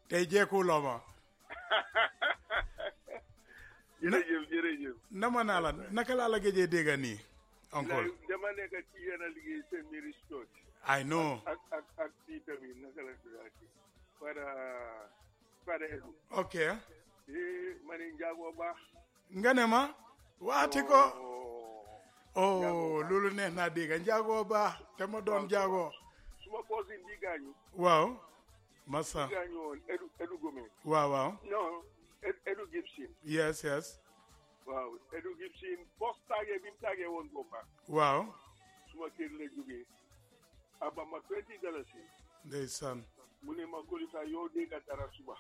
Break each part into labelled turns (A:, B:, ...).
A: tey jeekuloo ma
B: jërëjëf jërëjëf.
A: nama naa la naka laa la géejee dégg nii encore
B: dama nekk ci yéen a liggéey seen Mary Church
A: I know
B: ak ak ak kii tamit naka la tuddaati Fada Fada Edu.
A: ok
B: eh ma ne Njaago baax.
A: nga ne ma waati ko
B: Oh.
A: oh
B: Njaago baax.
A: loolu neex naa dégg njaago baax te ma doon njaago
B: suma cousin bi gaañu.
A: waaw massa
B: bi gaañu woon Edu Edu Gomez.
A: waaw waaw
B: non Ed- Edu Gibson.
A: yes yes
B: waaw Edu Gibson post tàggee bi mu tàggee woon boppam.
A: waaw
B: suma kër la jógee. aba ma twenty dalasi.
A: ndeysaan
B: mu ne ma Kolisa yow dégg dara suba.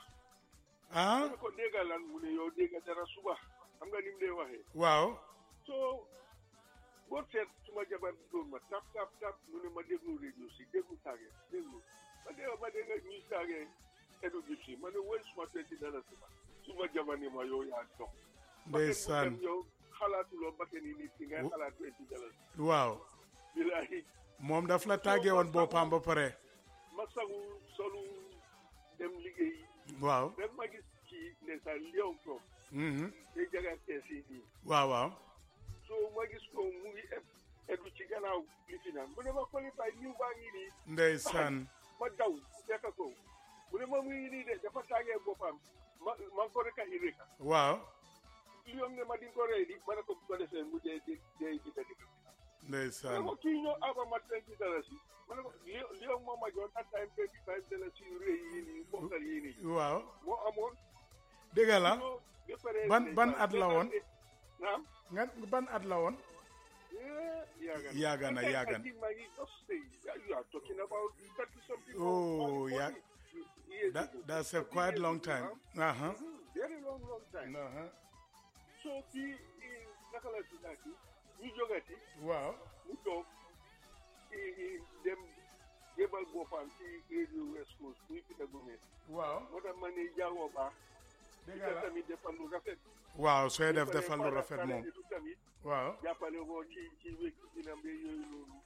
A: ah
B: mu ne ko dégg lan mu ne yow dégg dara suba. xam nga ni mu lay waxee.
A: waaw
B: so boo seet suma jabar bi doon ma tap tap tap mu ne ma déglu rajo si déglu tàggee déglu ma dégg ma dégg ñuy tàggee Edu Gibson ma ne woy suma twenty dalasi ma suma jabar ni ma yow yaa dox.
A: ndeysaan
B: yow xalaatuloo bakken yi nit ki ngay xalaat twenty dalasi.
A: waaw
B: bilaay
A: moom daf la tàggee woon boppam ba pare
B: ma sagu solu dem liggéey
A: waaw
B: rek ma gis ci ndeysaan lion toog
A: mhm
B: day jagar kees yi nii
A: waaw waaw
B: so ma gis ko mu ngi eb edu ci gannaaw li fi naan mu ne ma qualifié niw baa ngi nii
A: ndeysaan
B: ma daw fekk ko mu ne ma mu ngi nii de dafa tàggee boppam ma ma ko rek a ireka
A: waaw
B: lion ne ma di ko rey di ma ne ko bu ko defee mu dee dee dee di dee ma ne
A: ndeysaan
B: ko kii ñëw aba ma twenty dalasi ma ne ko lion lion moo ma jox that time twenty five dalasi yu rëy yii nii bokkal yii nii
A: waaw
B: moo amoon
A: dégg la
B: so ba pare
A: ban ban at la woon
B: naam
A: nga ban at la woon
B: Yagan.
A: Yagan,
B: I
A: Yagan.
B: think my just say you are talking about thirty something.
A: Oh,
B: or
A: yeah.
B: 40 years
A: That,
B: ago.
A: that's a
B: 40
A: quite
B: years
A: long
B: ago,
A: time.
B: huh?
A: Uh-huh.
B: Mhm, Very long, long time.
A: Uh-huh.
B: So the nakala sinaki, ñu jogati,
A: waaw
B: mu toog i dem jébal boppam ci radio West Coast muy Peter Gomez.
A: waaw
B: moo tax ma ne jaagoo baax.
A: dégg
B: Peter
A: la
B: tamit defal lu rafet.
A: waaw sooy def
B: Ba pare
A: defal lu
B: Fada-
A: rafet
B: Fada
A: moom
B: Edu tamit
A: waaw
B: jàppale ko ci ci wékk dina mbé yooyu noonu.